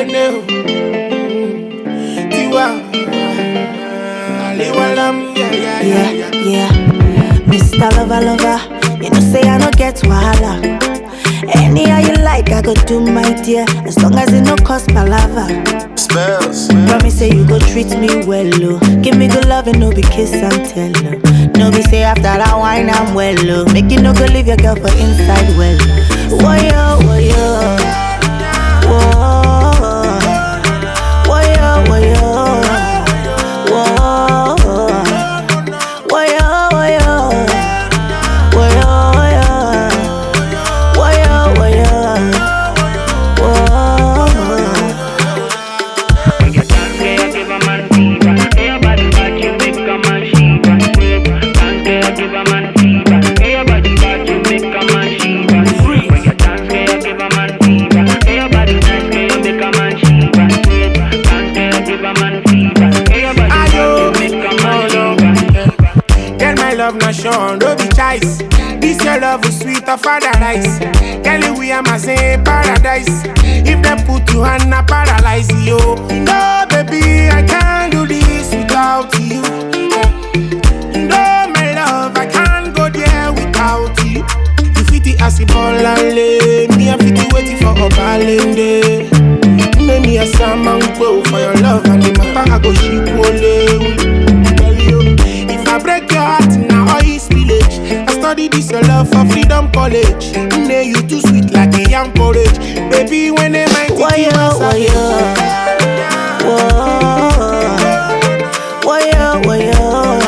Kene o. Tiwa. Aliwalam, yeah, yeah, yeah, Yeah, yeah. yeah. Mr. Lover, lover, you know say I no get wahala. Anyhow you like, I go do my dear, as long as it no cost palava. Spells. Promise say you go treat me well, oh. Give me good love and no be kiss and tell, oh. No be say after that wine I'm well, oh. Make you no go leave your girl for inside well. Woyo, woyo, whoa, woyo, woyo, whoa, woyo, woyo, woyo, woyo, woyo, woyo, whoa. Ella tanquea que va mantiva, ella body bad you make a man shiva. Tanquea que va mantiva, ella body bad you make a man shiva. Ella tanquea que va mantiva, ella body nice que you make a man shiva. Tanquea que va mantiva, ella body bad Ayo, you make a man oh, shiva. Girl, my love not shown, no be choice. This your love is sweet of paradise. Girl, we am a same paradise. If they put you on a paralyze you. No, baby, I can't do this without you. No, my love, I can't go there without you. You fit the acid ball and lay. Me, I fit the waiting for a balende. Make me a salmon go for your love and the matter I go ship only. Tell you, if I break your heart now, all is village. I study this your love for freedom college. Nay, you too sweet like a young porridge. Baby, when they might Woyo, woyo, whoa, woyo, woyo,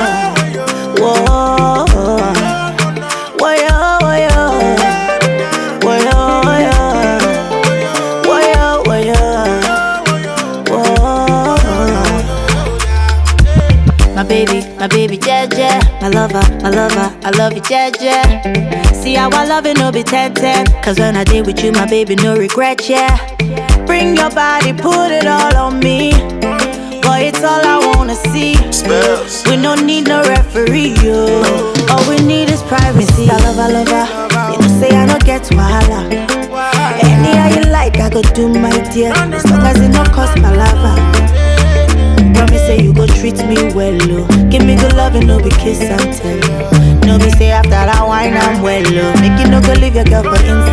whoa, woyo, woyo, woyo, woyo, woyo, whoa. My baby, my baby, Jeje, my lover, my lover, I love you, Jeje. See how I love it, no be 10 10. Cause when I did with you, my baby, no regret, yeah. Bring your body, put it all on me. Boy, it's all I wanna see. Spells. We don't need no referee, yo. All we need is privacy. I love, I love, her. You know, say I don't get wahala. Anyhow you like, I go do my dear. As long as it no cost palava. Promise say you go treat me well, oh. Give me good love and no be kiss and tell. No be say after that wine I'm well, oh. Make you no go leave your girl for inside.